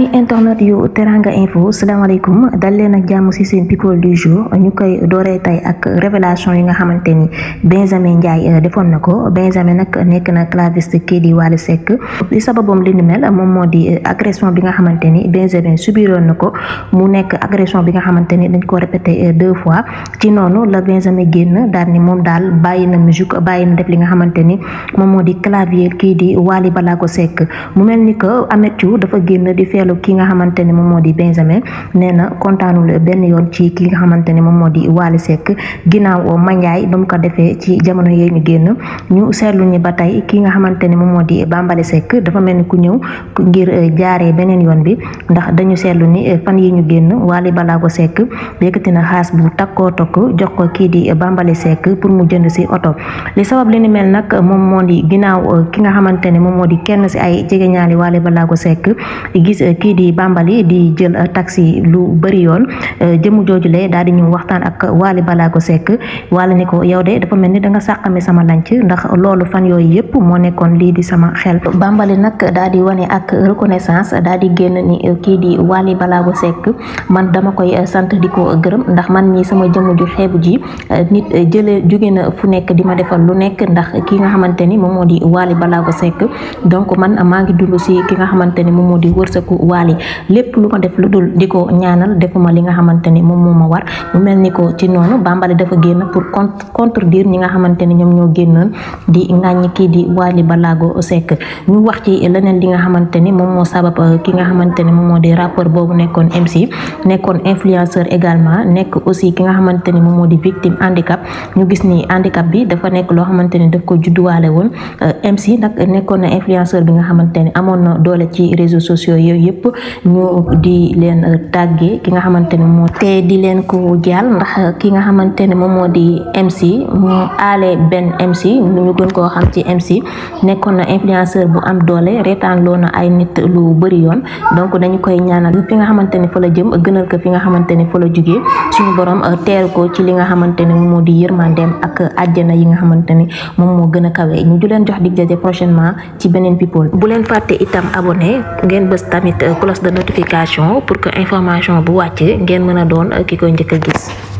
ami internet yu teranga info salaamaaleykum dal leen ak jàmm ci seen people du jour ñu koy dooree tey ak révélation yi nga xamante ni Benjamin Ndiaye defoon na ko Benjamin nag nekk na claviste kii di Wally Seck li sababam li ni mel moom moo di agression bi nga xamante ni Benjamin subiroon na ko mu nekk agression bi nga xamante ni dañ ko répété deux fois ci noonu la Benjamin génn daal ni moom daal bàyyi na musique bàyyi na def li nga xamante ni moom moo di clavier kii di Wally Ballago Seck mu mel ni que Ameth Thiou dafa génn di feelu ki nga xamante ni moom moo di Benjamin nee na kontaanul benn yoon ci ki nga xamante ni moom moo di Wally Seck ginnaaw Mandiaye ba mu ko defee ci jamono yooyu ñu génn ñu seetlu ni ba tey ki nga xamante ni moom moo di Bambaly Seck dafa mel ni ku ñëw ngir jaaree beneen yoon bi ndax dañu seetlu ni fan yi ñu génn Wally Ballago Seck yëkkati na xaas bu takkoo tokk jox ko kii di Bambaly Seck pour mu jënd si oto li sabab li ni mel nag moom moo di ginnaaw ki nga xamante ni moom moo di kenn si ay jegeñaali Wally Ballago Seck gis kii di Bambaly di jël taxi lu bëri yoon jëmu joojule daal di ñu waxtaan ak Wally Ballago Seck Wally ni ko yow de dafa mel ni da nga sàqami sama lanc ndax loolu fan yooyu yëpp moo nekkoon lii di sama xel Bambaly nag daal di wane ak reconnaissance daal di génn ni kii di Wally Ballago Seck man dama koy sant di ko gërëm ndax man ñi sama jëmu ju xeebu ji nit jële jóge na fu nekk di ma defal lu nekk ndax ki nga xamante ni moom moo di Wally Ballago Seck donc man maa ngi dund si ki nga xamante ni moom moo di wërsëgu Wally lépp lu ma def lu dul di ko ñaanal defuma li nga xamante ni moom moo ma war mu mel ni ko ci noonu Bambaly dafa génn pour contredire ñi nga xamante ni ñoom ñoo génnoon di ŋàññi kii di Wally Ballago Seck ñu wax ci leneen li nga xamante ni moom moo sabab ki nga xamante ni moom moo di rappeur boobu nekkoon MC nekkoon influenceur également nekk aussi ki nga xamante ni moom moo di victime handicap ñu gis ni handicap bi dafa nekk loo xamante ni daf ko judduwaale woon MC nag nekkoon na influenceur bi nga xamante ni amoon na doole ci réseaux sociaux yooyu yëpp ñu di leen tàggee ki nga xamante ni moo te di leen ko jaal ndax ki nga xamante ni moom moo di MC mu aale benn MC ñu gën koo xam ci MC nekkoon na influenceur bu am doole reetaan loo na ay nit lu bëri yoon donc dañu koy ñaanal fi nga xamante ni fa la jëm gënal ko fi nga xamante ni fa la jugee suñu borom teel ko ci li nga xamante ni moom moo di yërmandeem ak àjjana yi nga xamante ni moom moo gën a kawe ñu du leen jox dig daje prochainement ci beneen people bu leen fàtte itam abonné ngeen bës tamit cloche de notification pour que information bu wàcc ngeen mën a doon ki koy njëkk a gis